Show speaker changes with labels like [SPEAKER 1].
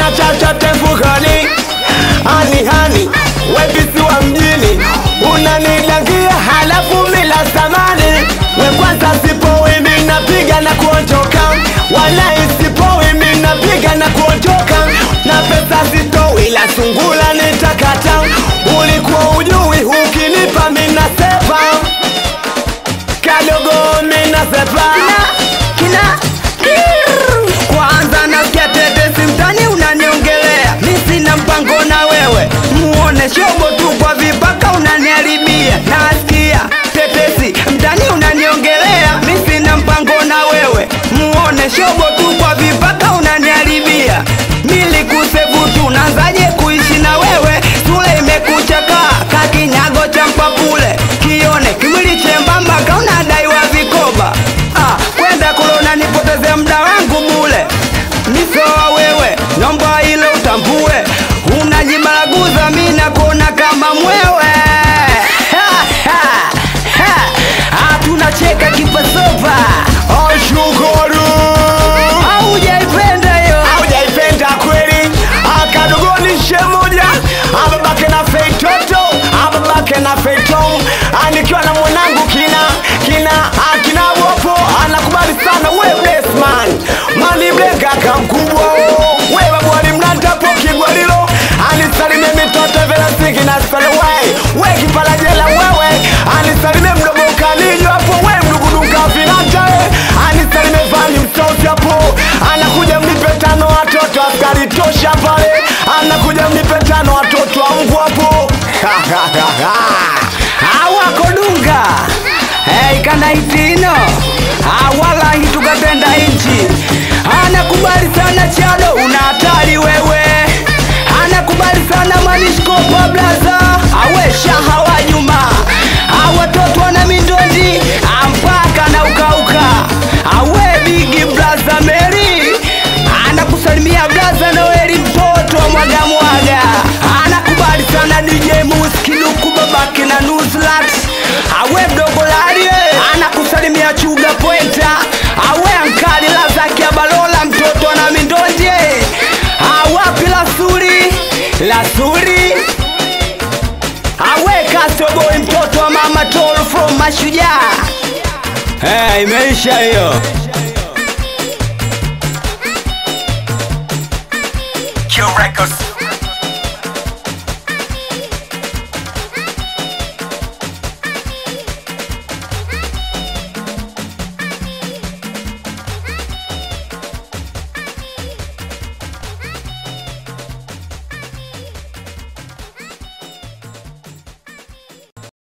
[SPEAKER 1] chochote mfukoni. Hani hani, wepisi wa mjini, unanidangia halafu mila samani. We kwanza sipowi mimi napiga na kuondoka, wala isipowi mimi napiga na kuondoka, na pesa sitoi, la sungula nitakata. Ulikuwa ujui, ukinipa mimi nasepa kadogo mimi nasepa
[SPEAKER 2] kina kwanza nasikia tetesi mtani unaniongelea mi sina mpango na wewe muone shobo tu kwa vipaka unaniharibia nasikia tetesi mtani unaniongelea mi sina mpango na wewe muone shobo tu kwa vipaka unaniharibia milikusevu tu nazaje kuishi na wewe sule imekuchakaa kakinyago cha mpapule kione kimwili chembamba kaunadaiwa vikoba ah, kwenda kule unanipotezea muda wangu bule nisoa wewe nomba ile utambue unajibaraguza mi nakuona kama mwewe Ha, ha, ha. Ah, tunacheka kipasopa
[SPEAKER 1] ashukuru
[SPEAKER 2] aujaipenda hiyo
[SPEAKER 1] haujaipenda kweli akadogoni shemoja ababake na feitoto ababake na feito anikiwa na mwanangu kina kina akina wopo anakubali sana we blesman maniblegaka mkubwa we babwali mlantapo kigwalilo anisalimie mitoto velasiki na salewai we kipalajela wewe anisalimie mdobokaninyo hapo we mduguduka vinatae anisalimie vani msosi hapo anakuja mnipe tano watoto askari tosha pale anakuja mnipe tano watoto wa mbwa hapo
[SPEAKER 2] awakodunga hey, kana itino awala hitukatenda inchi anakubali sana chado una hatari wewe anakubali sana manishkopa blaza awe shaha wa nyuma awatoto wana mindondi ampaka na ukauka awe bigi blaza meri anakusalimia blaza noeli mtoto wa mwaga mwaga anakubali sana dj muskiduku babake na nuzlat awe mdogo larie anakusalimia chuga pointa awe ankali lazaki ya balola mtoto na mindonje awapi lasuri lasuri awe kasoboi mtoto wa mama tol from mashujaa hey, imeisha hiyo
[SPEAKER 3] Q Records.